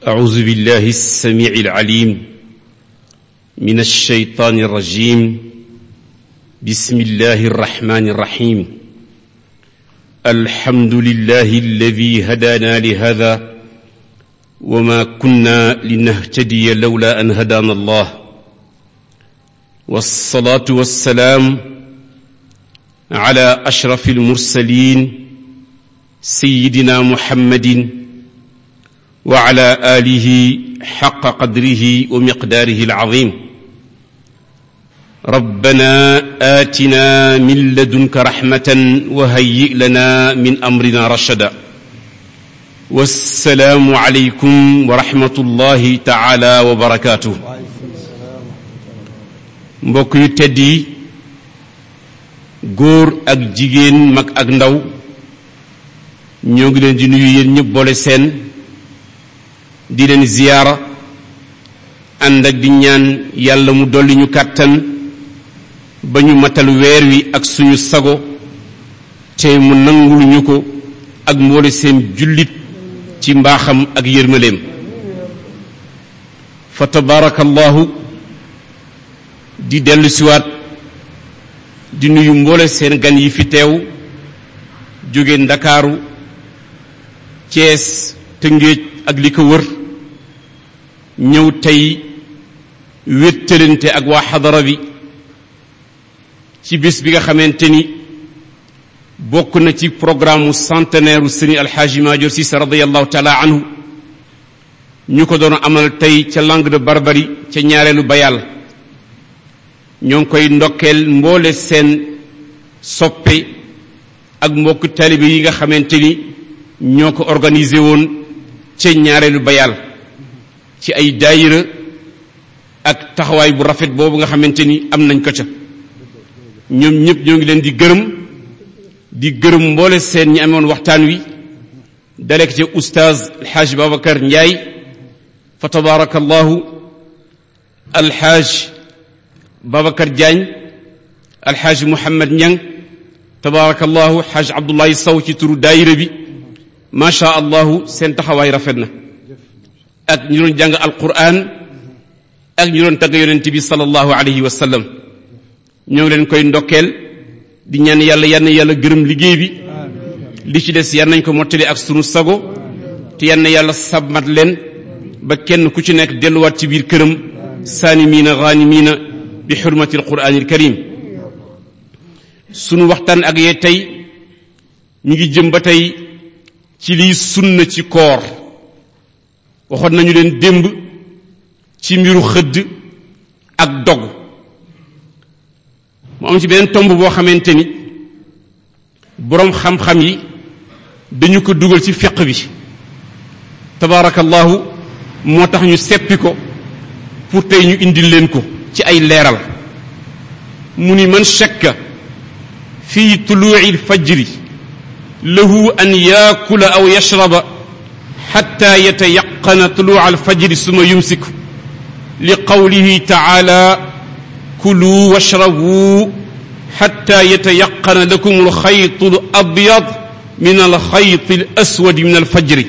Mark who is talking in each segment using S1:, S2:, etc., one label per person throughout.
S1: أعوذ بالله السميع العليم من الشيطان الرجيم بسم الله الرحمن الرحيم الحمد لله الذي هدانا لهذا وما كنا لنهتدي لولا أن هدانا الله والصلاة والسلام على أشرف المرسلين سيدنا محمد وعلى آله حق قدره ومقداره العظيم ربنا آتنا من لدنك رحمة وهيئ لنا من أمرنا رشدا والسلام عليكم ورحمة الله تعالى وبركاته mbokk yu tedd yi góor ak jigéen mag ak ndaw ñoo ngi leen di nuyu yéen ñëpp boole seen di leen ziyaara ànd ak di ñaan yàlla mu dolli ñu kàttan ba ñu matal weer wi ak suñu sago te mu nangul ñu ko ak mboole seen jullit ci mbaaxam ak yërmaleem fa tabaarakallahu di dellu siwaat di nuyu mboole seen gan yi fi teew jóge ndakaaru cees tëngéej ak li ko wër ñëw tey wéttalante ak waa xadara bi ci bis bi nga xamante ni bokk na ci programme mu centenaire u sëriñ alxaaji Maajoor Siise radiallahu taala anhu ñu ko doon amal tey ca langue de Barbarie ca ñaareelu bayal ñoo ngi koy ndokkeel mboole seen soppe ak mbokk taalibe yi nga xamante ni ñoo ko organisé woon ca ñaareelu bayal ci ay daayira ak taxawaay bu rafet boobu nga xamante ni am nañ ko ca ñoom ñëpp ñoo ngi leen di gërëm di gërëm mboole seen ñi amoon waxtaan wi dalek ca oustaz alxaaj Babacar Ndiaye fa tabaarakallahu alxaaj Babacar Diagne alxaaj Mouhamed Niang tabaarakallahu xaaj Abdullahi Sow ci turu daayira bi macha allahu seen taxawaay rafet na ak ñu doon jàng alquran ak ñu doon tagg yonent bi sallallahu alayhi wa sallam ñoo ngi leen koy ndokkeel di ñaan yàlla yann yàlla gërëm liggéey bi li ci des yan nañ ko mottali ak sunu sago te yann yàlla sabmat leen ba kenn ku ci nekk delluwaat ci biir këram saanimiina ghanimiina bi xurmati alquranil karim sunu waxtaan ak yee tey ñu ngi jëm ba tey ci liy sunna ci koor waxoon nañu leen démb ci mbiru xëdd ak dog mu am ci beneen tomb boo xamante ni boroom xam-xam yi dañu ko dugal ci fiq bi tabaarakallahu moo tax ñu seppi ko pour tey ñu indil leen ko ci ay leeral mu ni man shakka fi tuluuci alfajri lahu an yaakula aw yashraba xatta yatayaqana tuluuca alfajri suma yumsiku li qawlihi taala kulu washrabu xatta yatayaqana lakum alxaytu alabyad min alxayti alaswadi min alfajri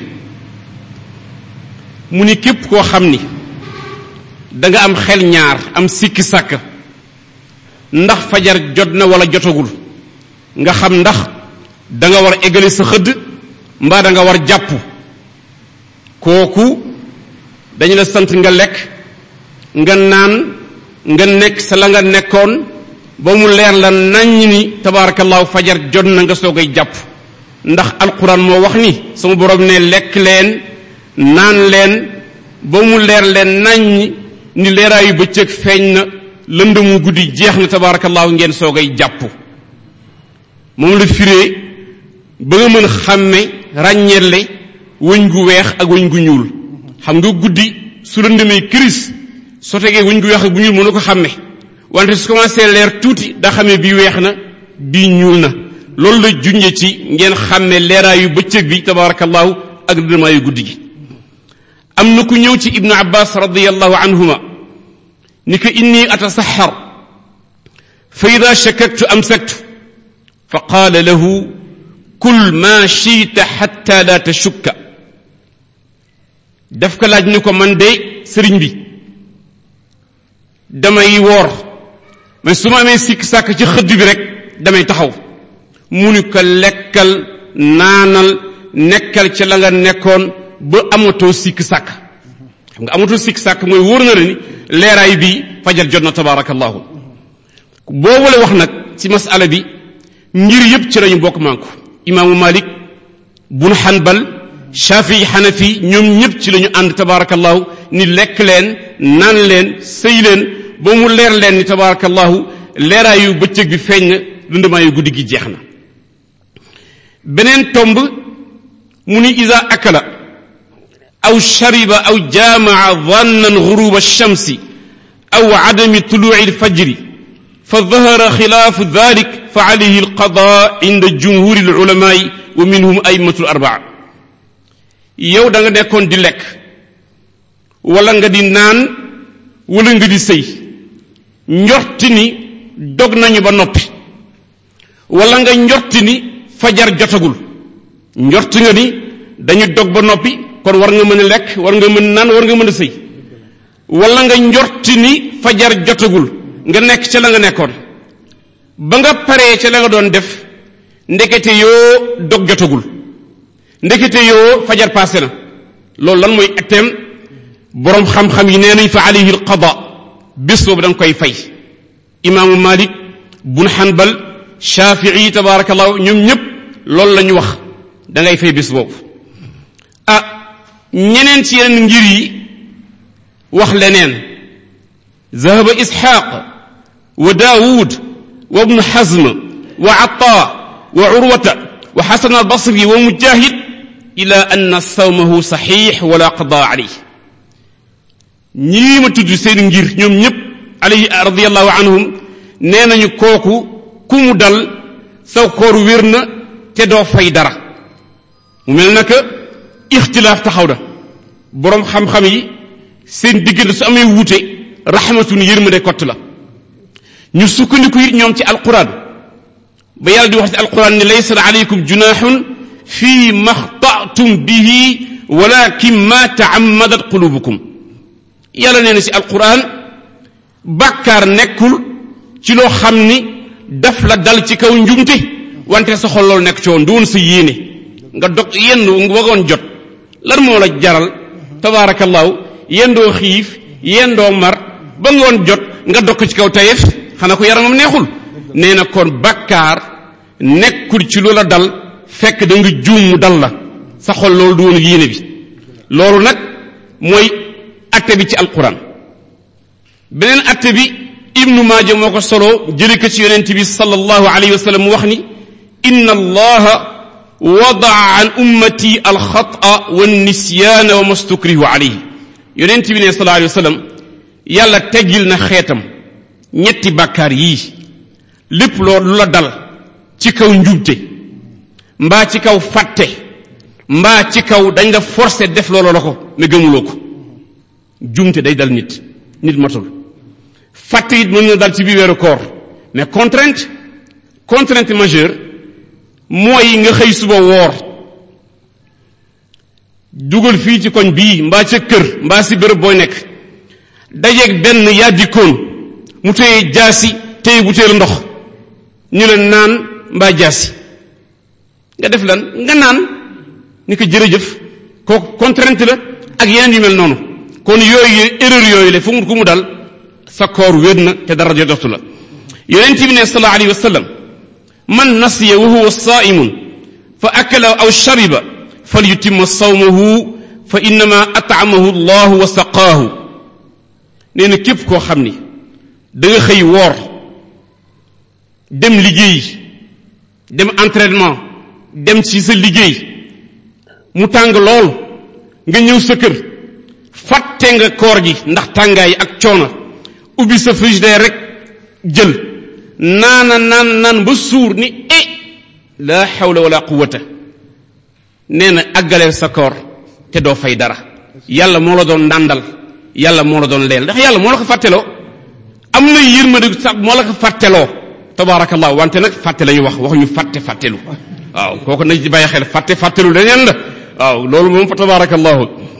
S1: mu ni képp koo xam ni danga am xel ñaar am sikki sàkk ndax fajar jot na wala jotagul nga xam ndax danga war a égale sa xëdd mbaa danga war jàpp kooku dañu la sant nga lekk nga naan nga nekk sa la nga nekkoon ba mu leer la naññ ni tabaarakallaahu fajar jot na nga soogay jàpp ndax alquran moo wax ni sama borom ne lekk leen naan leen ba mu leer leen naññ ni leeraayu bëccëg feeñ na lëndëmu guddi jeex na tabaarakallaahu ngeen soogay jàpp moom la firee ba nga mën xàmme ràññeele wëñ gu weex ak wëñ gu ñuul xam nga guddi su lëndëmee këris soo tegee wëñ gu weex ak bu ñuul mënu ko xàmme wante su commencé leer tuuti daa xamee bii weex na bii ñuul na loolu la junje ci ngeen xàmme leeraayu bëccëg bi tabarakallahu ak lëndëmaayu guddi gi am na ku ñëw ci ibnu abbas radiallahu anhuma ni ko inni atasaxar fa ida shakaktu amsaktu fa qaala lahu kul ma shiita xatta la tashukka daf ko laaj ni ko man de sëriñ bi damay woor mais su ma amee sikk sàkk ci xëdd bi rek damay taxaw mu ni ko lekkal naanal nekkal ci la nga nekkoon ba amatoo sikk sàkk xam nga amatoo sikk sàkk mooy wóor na la ni leeraay bi fajar jot na tabaarakallahu boobu la wax nag ci masala bi ngir yépp ci lañu bokk manku imaamu malik bun xanbal shafii xanafi ñoom ñëpp ci lañu ànd tabaarakallahu ni lekk leen naan leen sëy leen ba mu leer leen ni tabaarakallahu leeraayu bëccëg bi feeñ na lëndamaayu guddi gi jeex na beneen tomb mu ni ida akala aw shariba aw jaamaa dhannan ghuruba shamsi aw adami tuluci alfajri fa dhahara xilaafu dhalik fa alayhi alqada inda jumhuri alulamaai wa minhum aimatu arbaa yow da nga nekkoon di lekk wala nga di naan wala nga di sëy njorti ni dog nañu ba noppi wala nga njorti ni fajar jotagul njorti nga ni dañu dog ba noppi kon war nga mën a lekk war nga mën naan war nga mën a sëy wala nga njorti ni fajar jotagul nga nekk ca la nga nekkoon ba nga paree ca la nga doon def ndekete yoo dog jotagul ndekete yoo fajar passé na loolu lan mooy atteem boroom xam-xam yi nee nañ fa alayhi alqada bés boobu da nga koy fay imaamu malik bun xanbal shafii tabarakallahu ñoom ñëpp loolu la ñu wax da ngay fay bés boobu ah ñeneen ci yeneen ngir yi wax leneen zahaba isxaq wa daawud wa ibnu xazm wa atta wa urwata wa xasan albasri wa mujahid ila anna sawmahu saxiix wala qada alayh ñii ma tudd seen ngir ñoom ñëpp alayhi radiallahu anhum nee nañu kooku ku mu dal sa koor wér na te doo fay dara mu mel na que ixtilaaf taxaw na boroom xam-xam yi seen diggante su amee wuute rahmatun yërmande kott la ñu sukkandiku it ñoom ci alquran ba yàlla di wax ci alquran ni laysa alaykum junahun fi ma xtatum bihi walakin ma taammadat qulubukum yàlla nee na ci alquran bàkkaar nekkul ci loo xam ni daf la dal ci kaw njumte wante sa xol loolu nekk ci woon du woon sa yéene nga dog yendu nga wagoon jot lan moo la jaral tabaarakallahu yendoo xiif yendoo mar ba ngoon jot nga dog ci kaw tayef xanaa ko yaramam neexul nee na kon bàkkaar nekkul ci loola dal fekk da nga juum mu dal la sa xol loolu du woon yéene bi loolu nag mooy atte bi ci alquran beneen atte bi ibnu maaja moo ko solo jële ko ci yonent bi sallallahu alayhi wa sallam mu wax ni inna allaha wadaa an ummati alxata wa nisyaana wa mastukrihu alayhi yonent bi ne sallallahu alayhi wa sallam yàlla teggil na xeetam ñetti bàkkaar yii lépp loolu lu la dal ci kaw njubte mbaa ci kaw fàtte mbaa ci kaw dañ la forcé def loolu la ko ne gëmuloo ko jumte day dal nit nit matul fàtte it mën na dal ci biir weeru koor mais contrainte contrainte majeure mooy nga xëy suba woor dugal fii ci koñ bii mbaa ca kër mbaa si bërëb booy nekk dajeeg benn yàddikoon mu téye jaasi téye bu téelu ndox ñu leen naan mbaa jaasi nga def lan nga naan ni ko jërëjëf kooku contrainte la ak yeneen yu mel noonu kon yooyu erreur yooyu la fu mu ku mu dal sa koor wér na te dara jotoxtu la yonent bi ne sallallahu alayhi wa sallam man nasiya wa huwa saimun fa akala aw shariba falyutimma sawmahu fa innama at'amahu allahu wa saqaahu nee na képp koo xam ni da nga xëy woor dem liggéey dem entraînement dem ci sa liggéey mu tàng lool nga ñëw sa kër fàtte nga koor gi ndax tàngaay ak coono ubbi sa frigidaire rek jël naana naan naan ba suur ni e la hawla wala quwwata nee na àggaleel sa koor te doo fay dara yàlla moo la doon ndàndal yàlla moo la doon leel ndax yàlla moo la ko fàtteloo am na yërmande sax moo la ko fàtteloo tabaarakallah wante nag fàtte la ñu wax waxuñu fàtte fàttelu waaw kooku nañ ci bàyyi xel fàtte fàttelu leneen la waaw loolu moom fa tabaarakallahu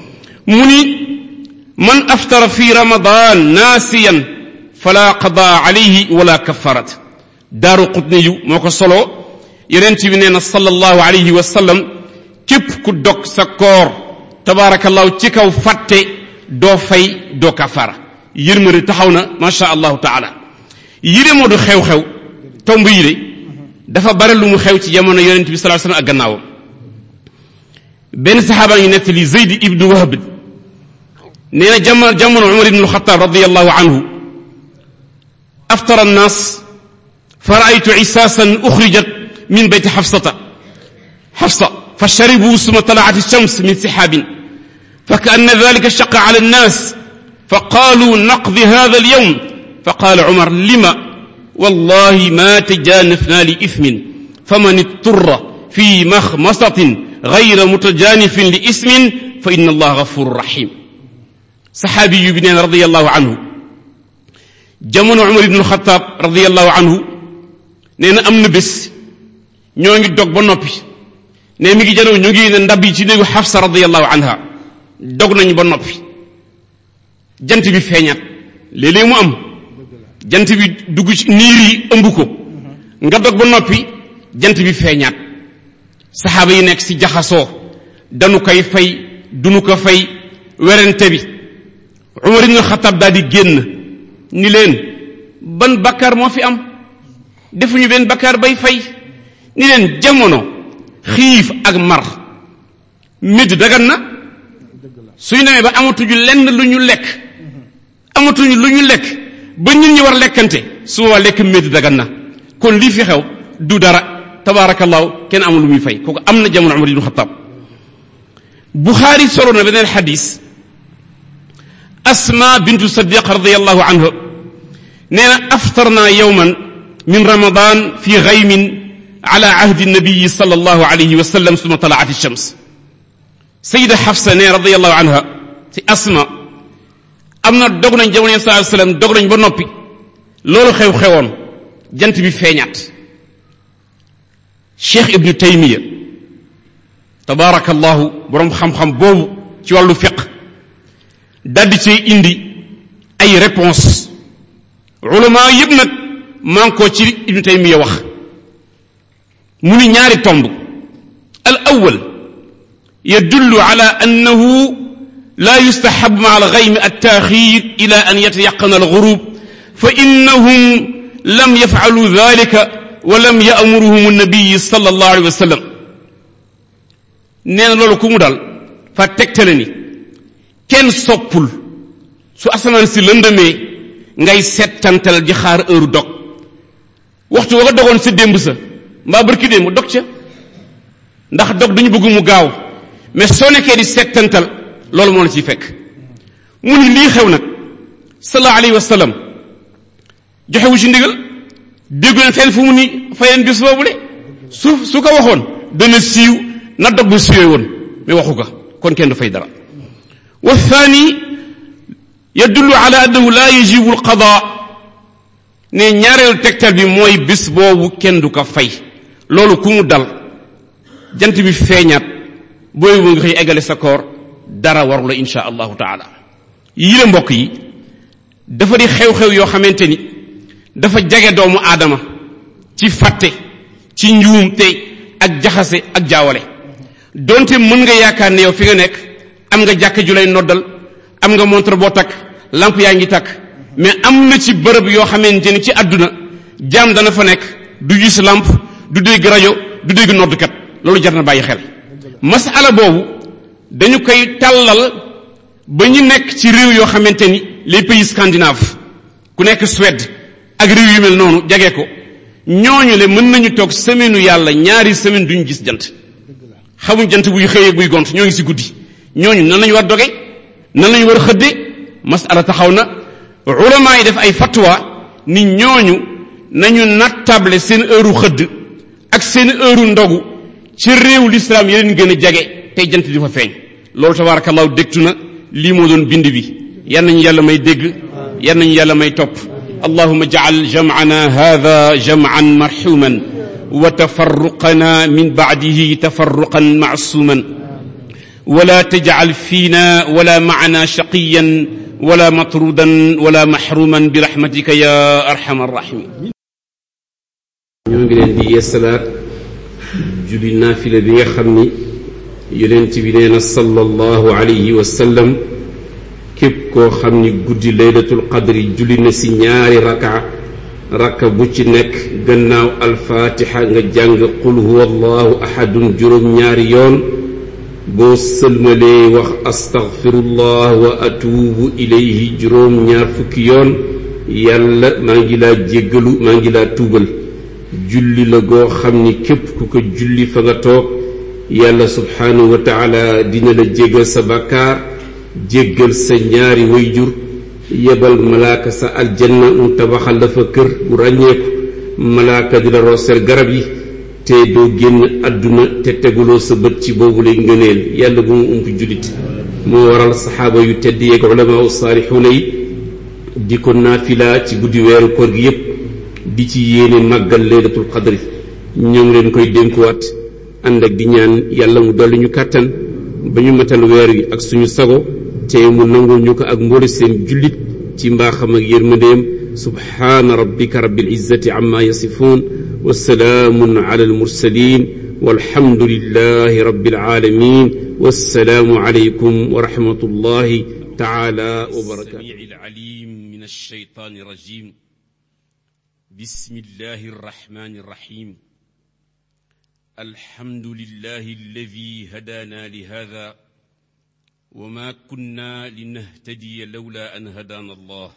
S1: mu ni man aftara fi ramadan naasiyan fala qada alayhi wala kafarat daaru qutni yu moo ko solo yonent bi nee na sallallahu alayhi wa sallam képp ku dog sa koor tabaarakallahu ci kaw fàtte doo fay doo kafara yërmande taxaw na macha allahu taala yire moo du xew-xew tomb yire dafa bare lu mu xew ci jamono yonent bi sallallahu alayhi wa sallam ak gannaawam benn saxaaba ngi nettali zeyd ibnu wahb nee na jamono jamono umar ibnu alxataab radiallahu anhu aftara annaas fa raaytu isaasan uxrijat min beyti xafsata xafsa fa sharibu suma talaat alshams min sixaabin fa kaanna dalika shaqa ala annaas fa qaalu naqdi hada alyawm fa qaala umar lima wallahi ma tajanafna li ithmin faman itturra fi maxmasatin gayra mutajanifin li ismin fa inna allaha gafuru rahim saxaabi yu bi neen radiallahu anhu jamono umar ibnu alxataab radiallahu anhu nee na am na bés ñoo ngi dog ba noppi ne mi ngi janoo ñu ngi ne ndab yi ci néegu xafsa radiallahu anha dog nañu ba noppi jant bi feeñaat léeg-léeg mu am jant bi dugg ci niir yi ëmb ko nga dog ba noppi jant bi feeñaat saxaaba yi nekk ci jaxasoo danu koy fay dunu ko fay werante bi umar ibn xataab daal di génn ni leen ban bakkaar moo fi am defuñu benn bakkaar bay fay ni leen jamono xiif ak mar médd dagan na suñu demee ba amatuñu lenn lu ñu lekk amatuñu lu ñu lekk ba ñun ñi war lekkante su boobaa lekk médd dagan na kon lii fi xew du dara tabaarakallaahu kenn amul lu muy fay kooku am na jamono umar ibn xataab buxaari solo na beneen xadis asma bintu sadiq radiallahu anha nee na aftarna yowman min ramadan fi gaymin ala ahdi nabiyi sal allahu alayhi wa sallam suma talaat shams sayida xafsa ne radiallahu anha ci asma am na dog nañ jamono yeen saa sallam dog nañ ba noppi loolu xew-xewoon jant bi feeñaat cheikh ibnu taymiya tabaarakallahu boroom xam-xam boobu ci wàllu fiq daldi cee indi ay réponse ulama yëpp nag maa ngi ko ci ibnu taymiya wax mu ni ñaari tomb al awal yadullu ala annahu la yustahab ma al ghaym at taaxir ila an yatayaqana al ghurub fa innahum lam yaf'alu dhalika wa lam ya'muruhum an-nabiy sallallahu alayhi wa sallam nee na loolu ku mu dal fa tegtale ni kenn soppul su asamaan si lëndëmee ngay settantal di xaar heure dog waxtu wa nga dogoon sa démb sa mbaa barki démb dog ca ndax dog dañu bëgg mu gaaw mais soo nekkee di settantal loolu moo la ciy fekk mu ni lii xew nag sallallahu alayhi wa sallam joxewu ci ndigal déggu leen fenn fu mu ni fayeen bis boobu de su su ko waxoon dana siiw na dog bu siiwee woon mais waxu ko kon kenn du fay dara wa thani yadullu ala annahu la yajibu alqada ne ñaareelu tegtal bi mooy bis boobu kenn du ko fay loolu ku mu dal jant bi feeñaat booy bu nga xëy eggale sa koor dara waru la insha allahu taala yile mbokk yi dafa di xew-xew yoo xamante ni dafa jage doomu aadama ci fàtte ci njuumte ak jaxase ak jaawale donte mën nga yaakaar ne yow fi nga nekk am nga jàkk ju lay noddal am nga montre boo takk lamp yaa ngi takk mais am na ci bërëb yoo xamante ni ci àdduna jaam dana fa nekk du gis lamp du dégg rajo du dégg noddkat loolu jar na bàyyi xel masala boobu dañu koy tàllal ba ñu nekk ci réew yoo xamante ni les pays scandinaves ku nekk Suède ak réew yu mel noonu jage ko ñooñu le mën nañu toog semaine yàlla ñaari semaine duñu gis jant xamuñ jant buy xëyee buy gont ñoo ngi si guddi ñooñu nan lañu war doge nan lañu war xëdde masala taxaw na ulama yi def ay fatwa ni ñooñu nañu nattable seen heure xëdd ak seen heure ndogu ci réew l'islam yeneen gën a jage tey jant di fa feeñ loolu tabarakallahu dégtu na lii moo doon bind bi yan nañu yàlla may dégg yan nañu yàlla may topp اللهم اجعل جمعنا هذا جمعا مرحوما وتفرقنا من بعده تفرقا معصوما ولا تجعل فينا ولا معنا شقيا ولا مطرودا ولا محروما برحمتك يا ارحم الراحمين
S2: ñoo ngi leen di yeesalaat julli naafila bi nga xam ni yonent bi nee na sallallahu alayhi wa sallam képp koo xam ni guddi laylatul qadri julli na si ñaari raka raka bu ci nekk gannaaw alfaatixa nga jàng qul huwa allahu ahadun juróom ñaari yoon boo sëlmalee wax astaghfirullah wa atuubu ilayhi juróom ñaar fukki yoon yàlla maa ngi laa jéggalu maa ngi laa tuubal julli la goo xam ni képp ku ko julli fa nga toog yàlla subhaanahu wa taala dina la jéggal sa bàkkaar jéggal sa ñaari wayjur yebal malaaka sa aljanna mu tabaxal la fa kër bu ràññeeku malaaka di la rooseel garab yi te doo génn àdduna te teguloo sa bët ci boobu lay ngëneel yàlla bu mu ump jullit moo waral saxaaba yu tedd yeeg ulamaa u saalixuuna yi di ko naafila ci guddi weeru koor gi yépp di ci yéene màggal laylatul qadri ñoo ngi leen koy dénkuwaat ànd ak di ñaan yàlla mu dolli ñu kàttan ba ñu matal weer wi ak suñu sago te mu nangul ñu ko ak mboole seen jullit ci mbaaxam ak yërmandeem subhaana rabbika rabbil izzati amma yasifuun wa salaamun ala al mursalin والحمد لله رب العالمين والسلام عليكم ورحمة الله تعالى وبركاته
S1: السميع العليم من الشيطان الرجيم بسم الله الرحمن الرحيم الحمد لله الذي هدانا لهذا وما كنا لنهتدي لولا ان هدانا الله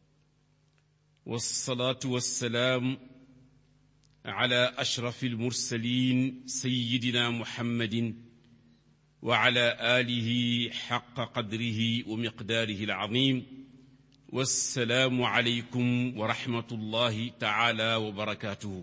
S1: والصلاه والسلام على اشرف المرسلين سيدنا محمد وعلى اله حق قدره ومقداره العظيم والسلام عليكم ورحمه الله تعالى وبركاته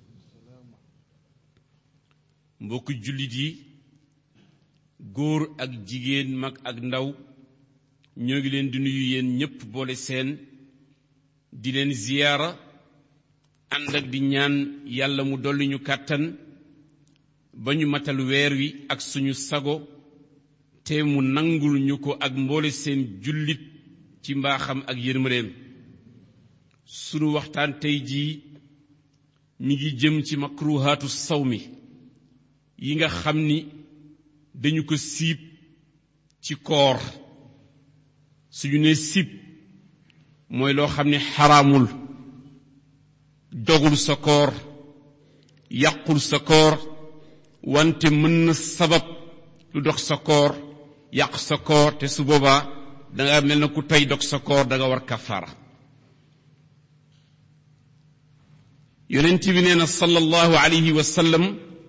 S1: mbokk jullit yi góor ak jigéen mag ak ndaw ñoo ngi leen di nuyu yéen ñépp boole seen di leen ziyaara ànd ak di ñaan yàlla mu dolli ñu kàttan ba ñu matal weer wi ak suñu sago te mu nangul ñu ko ak mboole seen jullit ci mbaaxam ak yërmandeem sunu waxtaan tey jii mi ngi jëm ci makruhaatu sawmi yi nga xam ni dañu ko siib ci koor suñu ne siib mooy loo xam ni xaraamul dogul sa koor yàqul sa koor wante mën na sabab lu dox sa koor yàq sa koor te su boobaa danga mel na ku tey dog sa koor danga war kafaara yonent bi nee na sallallahu alayhi wa sallam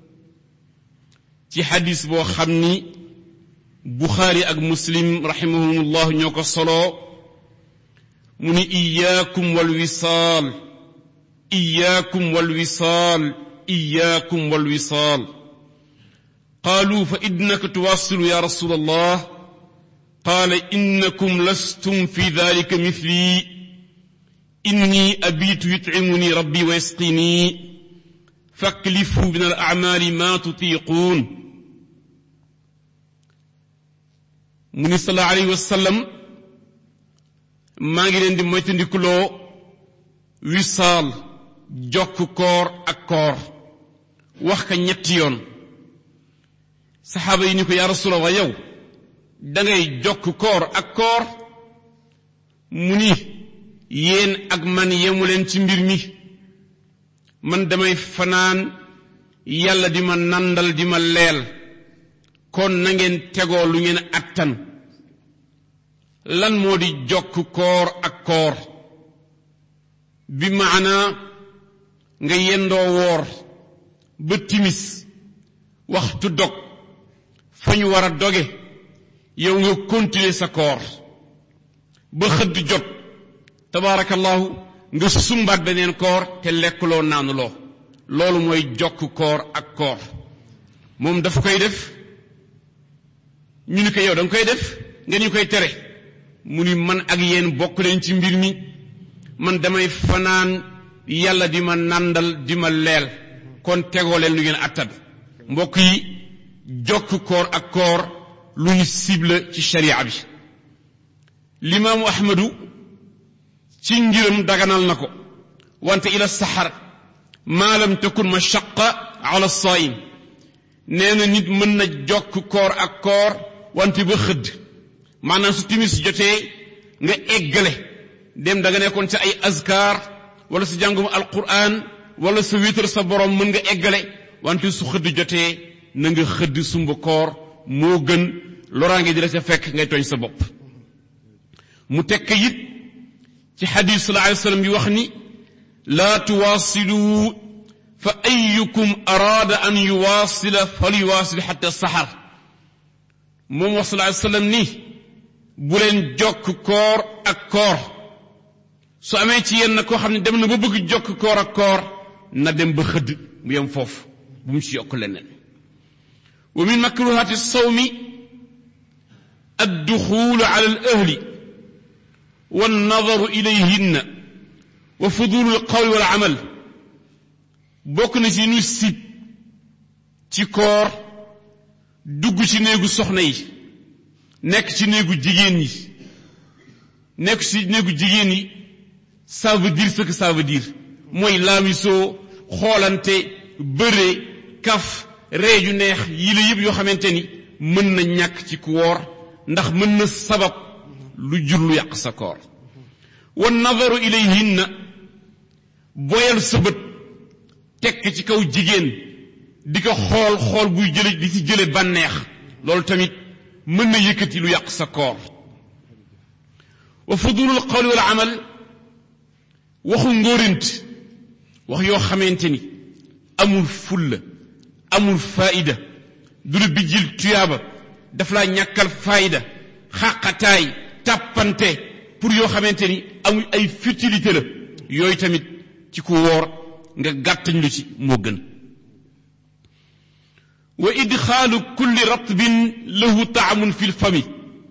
S1: ci xadis boo xam ni buxaari ak muslim rahimahumullah ñoo ko soloo mu ni iyaakum walwisaal iyaakum walwisaal iyaakum walwisaal qaalu fa innaka tuwassilu ya rasul allah qaala innakum lastum fi dalika mithli inni abitu yutcimuni rabbi wa yasqini faklifu min al acmaali ma tutiquun mu ni sallallahu alayhi wa sallam maa ngi leen di moytandikuloo wisaal jokk koor ak koor wax ka ñetti yoon saxaaba yi ni ko yaa rasulallah yow dangay jokk koor ak koor mu ni yéen ak man yemu leen ci mbir mi man damay fanaan yàlla di ma nandal di ma leel kon na ngeen tegoo lu ngeen attan lan moo di jokk koor ak koor bi maanaa nga yendoo woor ba timis waxtu dog fa ñu war a doge yow nga continuer sa koor ba xëdd jot tabaarakallahu nga sumbaat beneen koor te lekkuloo naanuloo loolu mooy jokk koor ak koor moom dafa koy def ñu ni ko yow danga koy def nga ñu koy tere mu ni man ak yéen bokk leen ci mbir mi man damay fanaan yàlla di ma nàndal di ma leel kon tegoo leen lu ngeen attan mbokk yi jokk koor ak koor lu ñu cible ci sharia bi limaamu ahmadu ci ngiram daganal na ko wante ila saxar maa lam takun mashaqa ala saim nee na nit mën na jokk koor ak koor wante ba xëdd maanaam su timis jotee nga eggale dem da nga nekkoon ci ay azkar wala sa jàngum alquran wala sa wéetal sa borom mën nga eggale wante su xëdd jotee na nga xëdd sumba koor moo gën loraange di la ca fekk ngay tooñ sa bopp mu tekk it ci xadis sallallahu alayhi wa sallam yi wax ni laa tuwaasilu fa ayukum araada an yuwaasila falyuwaasil xatta saxar moom wax sallallahu alayhi wa sallam ni bu leen jokk koor ak koor su amee ci yenn koo xam ne dem na ba bëgg jokk koor ak koor na dem ba xëdd mu yem foofu bu mu ci yokk leneen wa min makruhaati sawmi adduxulu ala al ahli والنظر إليهن وفضول القول والعمل bokk na ci ñu sib ci koor dugg ci néegu soxna yi nekk ci néegu jigéen yi nekk ci néegu jigéen yi ça veut dire ce que ça veut dire mooy laamisoo xoolante bëre kaf ree yu neex yi la yëpp yoo xamante ni mën na ñàkk ci ku woor ndax mën na sabab lu jur lu yàq sa koor wa nadaru ilayhinna boyal sa bët tekk ci kaw jigéen di ko xool xool buy jële di ci jële bànneex loolu tamit mën na yëkkati lu yàq sa koor wa fudulul qawli wal amal waxu ngóorint wax yoo xamante ni amul fulla amul faida du la bijjil tuyaaba daf laa ñàkkal faayda xàqataay tàppante pour yoo xamante ni amul ay futilité la yooyu tamit ci ku woor nga gàttañ lu ci moo gën wa idxaalu kulli ratbin lahu taamun fi lfami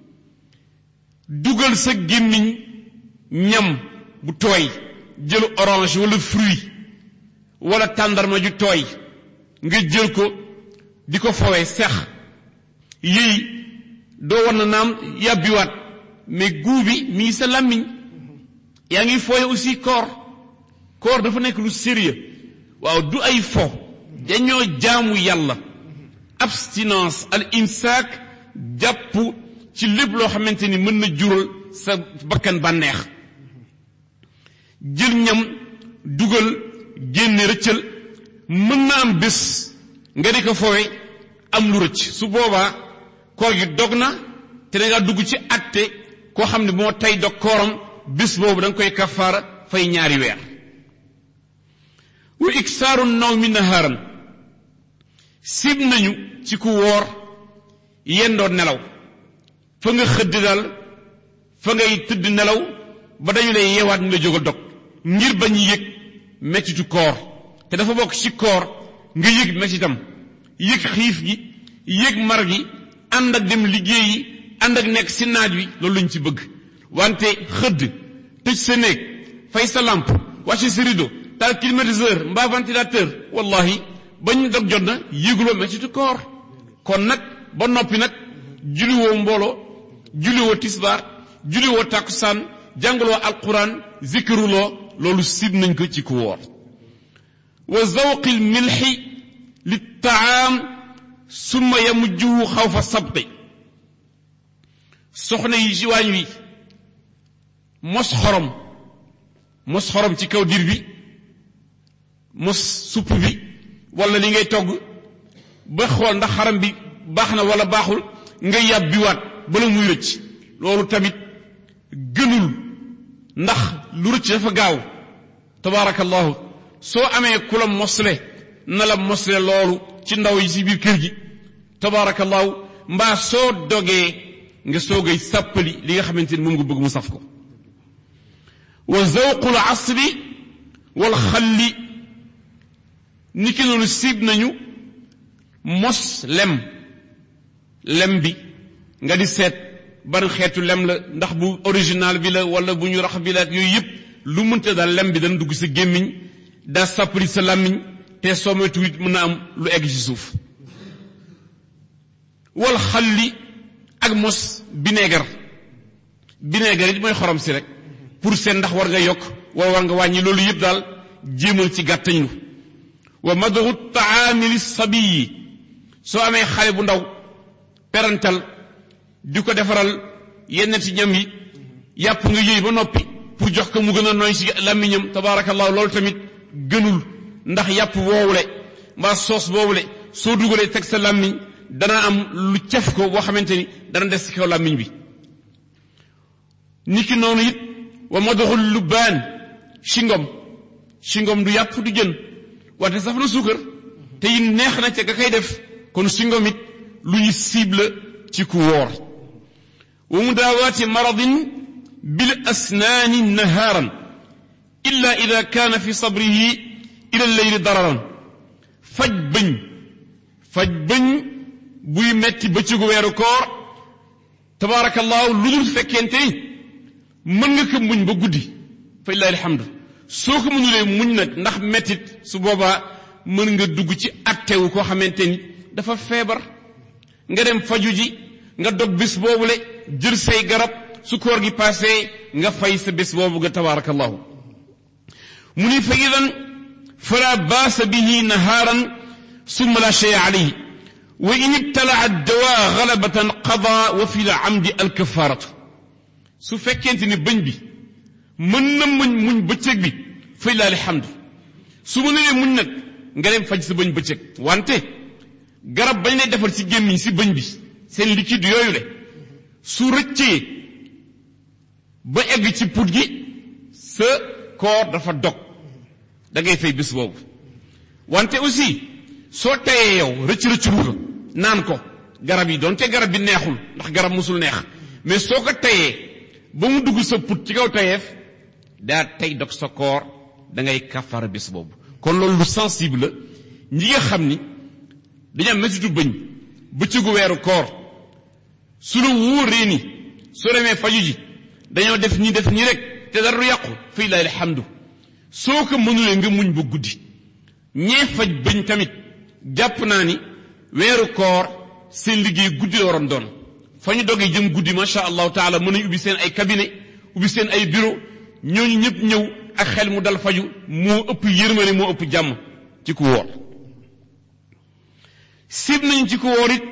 S1: dugal sa gémmiñ ñam bu tooy jël orange wala fruit wala tàndarma ju tooy nga jël ko di ko fawee sex yëy doo war na naam yàbbiwaat mais guu bi mi ngi sa làmmiñ yaa ngi fooye aussi koor koor dafa nekk lu sérieux waaw du ay fo dañoo jaamu yàlla abstinence al imsaak jàpp ci lépp loo xamante ni mën na jural sa bakkan bànneex jël ñam dugal génne rëccal mën na am bés nga di ko foowe am lu rëcc su boobaa koor gi dog na te da ngaa dugg ci atte koo xam ne moo tey dog kooram bés boobu da nga koy kafaara fay ñaari weer wa iksaaru naw mi nahaaran sib nañu ci ku woor yendoo nelaw fa nga xëdd daal fa ngay tëdd nelaw ba dañu lay yeewaat nga jóg a dog ngir bañ yëg mettitu koor te dafa bokk ci koor nga yëg mettitam yëg xiif gi yëg mar gi ànd ak dem liggéeyi ànd ak nekk ci naaj wi loolu lañ ci bëgg wante xëdd tëj sa néeg fay sa lampe wàcce sa rideau taal climatiseur mbaa ventilateur wallahi bañ dog jot na yëguloo mettitu koor kon nag ba noppi nag juliwoo mbooloo juliwoo tisbaar juliwoo tàkkusaan jàngaloo alquran zikiruloo loolu sib nañ ko ci ku woor wa zawqi lmilxi littaam summa yamujjuhu xawfa sabti soxna yi ci waañ wi mos xorom mos xorom ci kaw dir bi mos supp bi wala li ngay togg ba xool ndax xaram bi baax na wala baaxul nga yàbbiwaat bala muy rëcc loolu tamit gënul ndax lu rëcc dafa gaaw tabaarakallahu soo amee ku la mosle na la mosle loolu ci ndaw yi ci biir kër gi tabaarakallahu mbaa soo dogee nga soogay sàppali li nga xamante ni moom nga bëgg mu saf ko wa zawqul asli wal xalli ni ki noonu siib nañu mos lem lem bi nga di seet ban xeetu lem la ndax bu original bi la wala bu ñu rax bi la yooyu yëpp lu mënta daal lem bi dana dugg sa gémmiñ daa sàppali sa làmmiñ te soo moytu it mën na am lu egg ci suuf wal xalli ak mos bineegar bineegar it mooy xorom si rek pour seen ndax war nga yokk wala war nga wàññi loolu yëpp daal jéemal ci gàttañ lu wa madahu taami li sabiyi soo amee xale bu ndaw perantal di ko defaral yenn ci ñam yi yàpp nga yëy ba noppi pour jox ko mu gën a nooy ci làmmiñam tabaarakallahu loolu tamit gënul ndax yàpp woowule mbaa soos boobule soo dugalee teg sa làmmiñ dana am lu caf ko boo xamante ni dana des ci kaw làmmiñ bi niki noonu it wa madaxul lubbaan shingom shingom du yàpp du jën wante saf na suukar te it neex na ca ga kay def kon shingom it lu ñu cible ci ku woor wa mudaawaati maradin bil asnaani nahaaran illa ida kaana fi sabrihi ila leyli dararan faj bëñ faj bëñ buy metti bëccëgu weeru koor tabaarakallaahu lu dul fekkente ni mën nga ko muñ ba guddi fa illahi alhamdu soo ko mënulee muñ nag ndax mettit su boobaa mën nga dugg ci attewu koo xamante ni dafa feebar nga dem faju ji nga dog bés boobule jël say garab su koor gi passé nga fay sa bés boobu nga tabarakallahu mu ni fa idan fala baasa bihi nahaaran summa la shay alayhi wa in ibtalaa dawa galabatan qada wa fi l amdi alkafaratu su fekkente ni bëñ bi mën na muñ muñ bëccëg bi fay laa alhamdu su ma nee muñ nag nga dem faj sa bëñ bëccëg wante garab bañ lay defar ci gémmiñ si bëñ bi seen liquide yooyu le su rëccee ba egg ci put gi sa koor dafa dog da ngay fay bés boobu wante aussi soo tayee yow rëcc rëcc ruuga naan ko garab yi doonte garab bi neexul ndax garab musul neex mais soo ko tayee ba mu dugg sa put ci kaw tayeef daa tey dog sa koor da ngay kafara bés boobu kon loolu lu sensible la ñi nga xam ni dañu am métitu bëñ bëccëgu weeru koor su la wóoree ni soo demee faju ji dañoo def ñi def ñi rek te dara du yàqu fii lay alhamdu soo ko mënulee nga muñ ba guddi ñee faj bëñ tamit jàpp naa ni weeru koor seen liggéey guddi la waroon doon fa ñu dogee jëm guddi macha allahu taala mën nañu ubbi seen ay cabinet ubbi seen ay bureau ñooñu ñëpp ñëw ak xel mu dal faju moo ëpp yërmane moo ëpp jàmm ci ku woor sib nañ ci ku woor it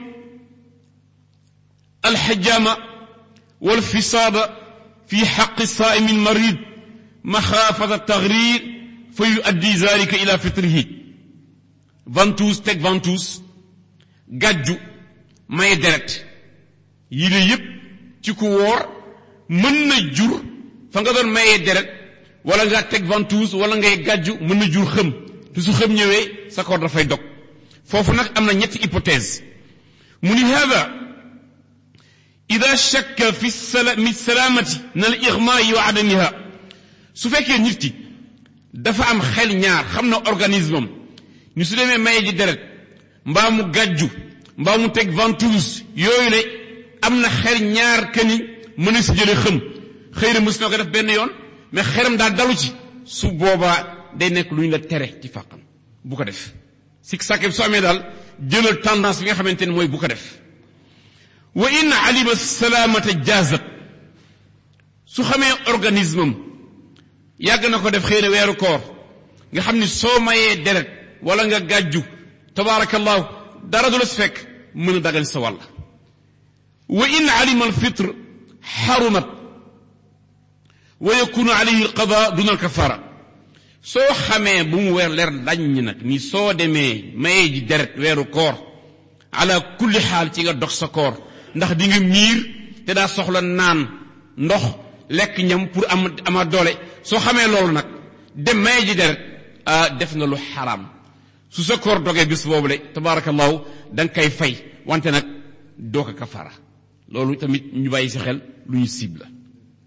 S1: alxajaama wal fisaada fi xaqi saaimi almarid maxaafata tagrir fa yuaddi zalika ila fitrihi ventouse teg ventouse gàjju may deret yi ne yépp ci ku woor mën na jur fa nga doon mayee deret wala nga teg ventouse wala ngay gàjju mën na jur xëm te su xëm ñëwee sa koor dafay dog foofu nag am na ñetti hypothèse mu ni hada ida shakka fi mi salaamati na al igmaai wa adamiha su fekkee nit ki dafa am xel ñaar xam na organisme am ni su demee maye ji deret mbaa mu gàjju mbaa mu teg ventouse yooyu le am na xel ñaar que ni mën na si jële xëm xëy na mës na ko def benn yoon mais xelam daal dalu ci su boobaa day nekk lu ñu la tere ci fàqam bu ko def sik sàkke su amee daal jëlal tendance bi nga xamante ne mooy bu ko def wa in alima salaamata jaazat su xamee organisme am yàgg na ko def xëy na weeru koor nga xam ni soo mayee deret wala nga gàjju tabaarakallahu dara du la si fekk mën a dagal sa wàll wa in alima alfitre xarumat wa yakunu alayhi alqada duna alkafara soo xamee bu mu weer leer laññ nag ni soo demee mayee ji deret weeru koor ala kulli xaal ci nga dox sa koor ndax di nga miir te daa soxla naan ndox lekk ñam pour am ama doole soo xamee loolu nag dem mayee ji deret ah def nga lu xaraam su sa koor dogee bis boobule tabaarakallahu da nga koy fay wante nag doo ko kafara loolu tamit ñu bàyyi si xel lu ñu cible la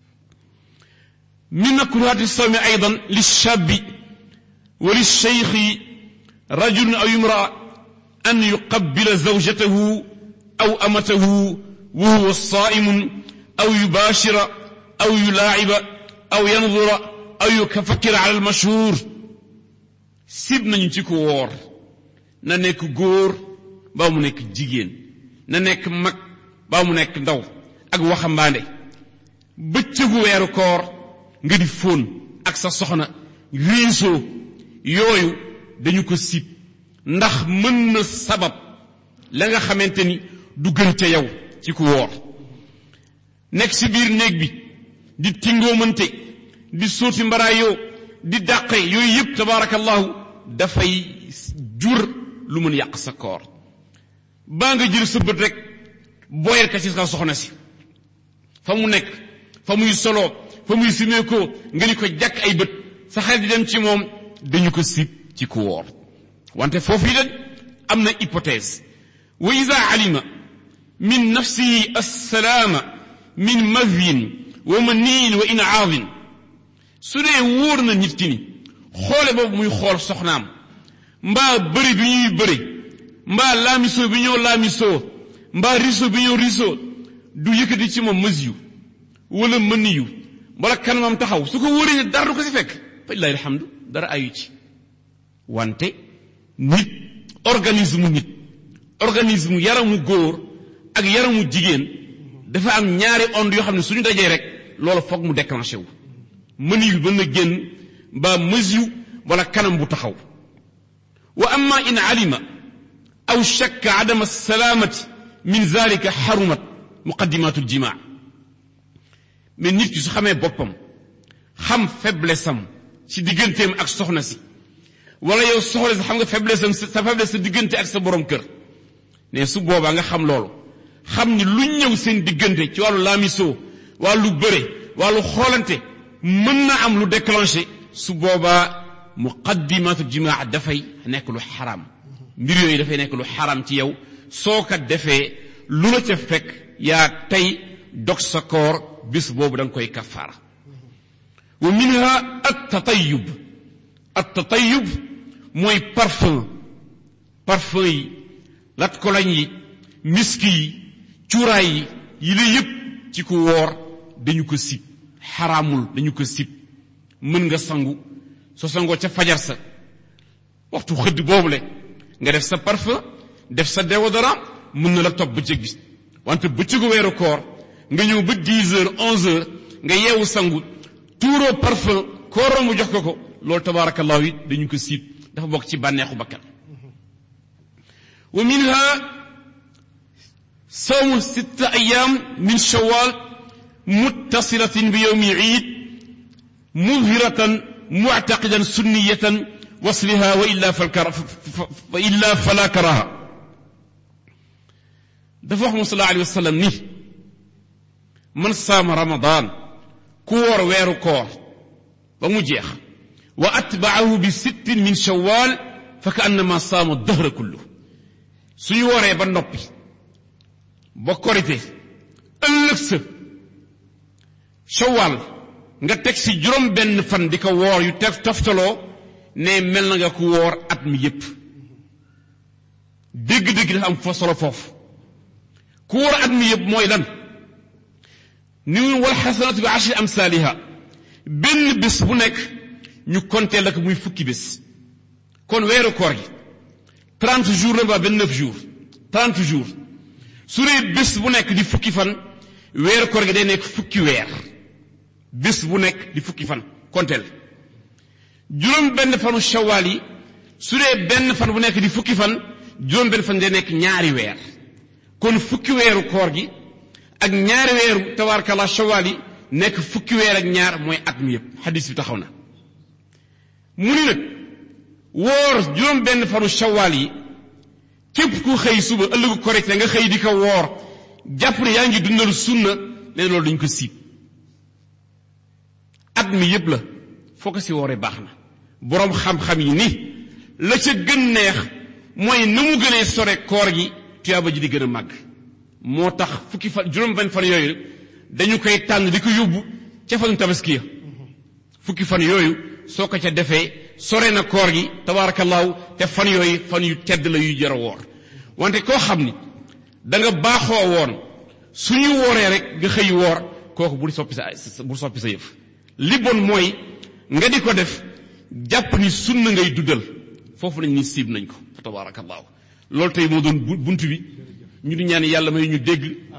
S1: من مكروهات الصوم أيضا للشاب وللشيخ رجل أو امرأة أن يقبل زوجته أو أمته وهو صائم أو يباشر أو يلاعب أو ينظر أو يفكر على المشهور سيبنا نتيكو وور na nekk góor mbaa mu nekk jigéen na nekk mag baa mu nekk ndaw ak waxambaande bëccëgu weeru koor nga di fóon ak sa soxna riisoo yooyu dañu ko sib ndax mën na sabab la nga xamante ni du gën ca yow ci ku woor nekk ci biir néeg bi di tingoomante di sóoti mbaraayoo di dàqe yooyu yëpp tabaarakallahu dafay jur lu mën yàq sa koor baa nga jël sa bët rek boyal ka ci sa soxna si fa mu nekk fa muy soloo fa muy simeekoo nga ni ko jàkk ay bët sa xel di dem ci moom dañu ko sib ci ku woor wante foofu yi den am na hypothèse wa ida alima min nafsihi assalaama min madyin wa maniin wa inaadin su dee wóor na nit ki ni xoole boobu muy xool soxnaam mbaa bëri bi ñuy bëri mbaa laamisoo bi ñoo laamisoo mbaa riso bi ñoo riso du yëkkati ci moom mës yu wala mëni yu wala kanamam taxaw su ko wóoree ne dara du ko si fekk fa lillahi alhamdu dara ayu ci wante nit organisme nit organisme yaramu góor ak yaramu jigéen dafa am ñaari onde yoo xam ne suñu dajee rek loolu foog mu déclenché wu mëni yu mën na génn mbaa mës yu wala kanam bu taxaw wa amma in alima aw shakka adama salaamati min zalika xarumat muqaddimatul jimaa mais nit ki su xamee boppam xam faiblesse am ci digganteem ak soxna si wala yow soxla si xam nga faiblesse am sa faiblesse sa diggante ak sa borom kër ne su boobaa nga xam loolu xam ni lu ñëw seen diggante ci wàllu laamisoo wàllu bëre wàllu xoolante mën na am lu déclenché su boobaa muqaddimatu jimaa dafay nekk lu xaram mbir yooyu dafay nekk lu xaram ci yow soo ko defee lu la ca fekk yaa tey dog sa koor bis boobu da nga koy kafaara wa minha at tatayub at tatayub mooy parfum parfum yi lat kolañ yi miski yi cuuraay yi yi la yëpp ci ku woor dañu ko sib xaraamul dañu ko sib mën nga sangu soo sangoo ca fajar sa waxtu xëdd boobule nga def sa parfum def sa déodorant mën na la topp bëccëg bi wante bëccëgu weeru koor nga ñëw ba 10 heures 11 heures nga yeewu sangu tuuroo parfum kooroo mu jox ko ko loolu tabaarakallahu it dañu ko siit dafa bokk ci bànneexu bakkan wa minha sawmu sitta ayam min shawal muttasilatin bi yawmi iid mudhiratan muctaqidan sunniyatan wasliha wa illa fa illa fala karaha dafa wax moom sallallahu alayhi wa sallam ni man saama ramadan ku woor weeru koor ba mu jeex wa atbaahu bi sittin min shawal fa ka annama saama dahra kullu suñu wooree ba noppi ba korite ëllëg sa shawal nga teg si juróom benn fan di ko woor yu teg toftaloo ne mel na nga ku woor at mi yépp dégg-dégg dafa am fa solo foofu ku woor at mi yépp mooy lan ni wal xasanatu bi ashri amsaaliha benn bés bu nekk ñu compter la ko muy fukki bés kon weeru koor gi 30 jours la mbaa 29 jours 30 jours su dee bés bu nekk di fukki fan weeru koor gi day nekk fukki weer bés bu nekk di fukki fan konteel juróom benn fanu shawaal yi su dee benn fan bu nekk di fukki fan juróom benn fan day nekk ñaari weer kon fukki weeru koor gi ak ñaari weeru tabaarkalla shawaal yi nekk fukki weer ak ñaar mooy at mi yépp xadis bi taxaw na mu ni nag woor juróom benn fanu shawaal yi képp ku xëy suba ëllëgu korite nga xëy di ko woor jàpp ne yaa ngi dundal sunna ne loolu dañ ko siib at mi yépp la foo ko si wooree baax na boroom xam-xam yi ni la ca gën neex mooy na mu gënee sore koor gi tuyaaba ji di gën a màgg moo tax fukki fan juróom benn fan yooyu dañu koy tànn di ko yóbbu ca fanu tabaski ya fukki fan yooyu soo ko ca defee sore na koor gi tabaarakallaahu te fan yooyu fan yu tedd la yuy jar a woor wante koo xam ni da nga baaxoo woon suñu wooree rek nga xëy woor kooku bul soppi sa bul soppi sa yëf li bon mooy nga di ko def jàpp ni sunna ngay duddal foofu nañ ni siib nañ ko fa tabaarakallaahu loolu tey moo doon bunt bi ñu di ñaan yàlla may ñu dégg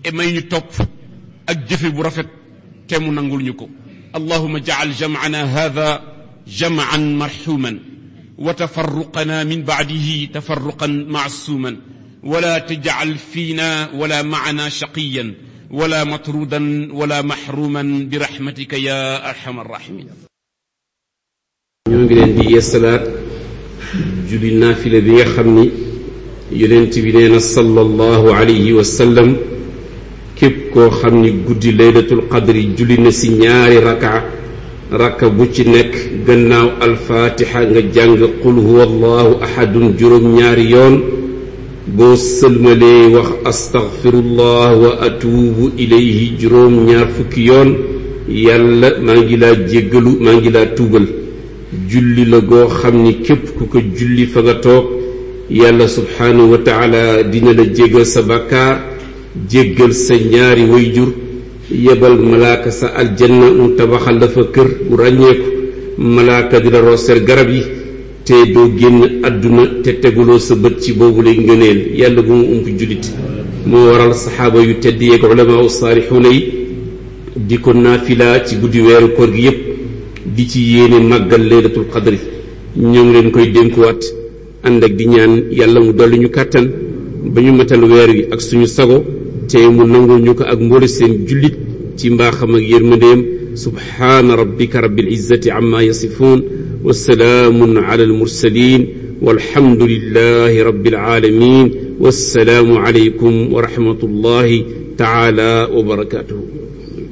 S1: e may ñu topp ak jëfe bu rafet te mu nangul ñu ko allahuma jacal jamcana hada jamcan marxuman wa tafarruqana min bacdihi tafarruqan macsuuman wala tajcal fiina wala macana shaqiyan wala matrudan wala maxruman birahmatika ya arxam arrahimin
S2: ñoo ngi leen di yeesalaat julli naafile bi nga xam ni yonent bi nee na sallallahu alayhi wa sallam képp koo xam ni guddi laylatul qadri julli na si ñaari raka raka bu ci nekk gannaaw alfaatixa nga jàng qul huwa allahu ahadun juróom ñaari yoon boo sëlmalee wax astaghfirullah wa atuubu ilayhi juróom ñaar fukki yoon yàlla maa ngi laa jéggalu maa ngi laa tuubal julli la goo xam ni képp ku ko julli fa nga toog yàlla subhaanahu wa taala dina la jéggal sa bàkkaar jéggal sa ñaari wayjur yebal malaaka sa aljanna mu tabaxal la fa kër bu ràññeeku malaaka di la rooseel garab yi te doo génn àdduna te teguloo sa bët ci boobu lay ngëneel yàlla bu mu ump jullit moo waral saxaaba yu tedd yeeg ulamaa saalixuuna yi di ko naafila ci guddi weeru koor gi yépp di ci yéene màggal laylatul qadri ñoo ngi leen koy dénkuwaat ànd ak di ñaan yàlla mu dolli ñu kàttan ba ñu matal weer wi ak suñu sago te mu nangul ñu ko ak mboole seen jullit ci mbaaxam ak yërmandeem subhaana rabbika rabbil izzati amma yasifuun wa salaamun ala almursalin walhamdulillahi rabbil alamin wassalaamu alaykum wa rahmatullahi taala wa barakatuhu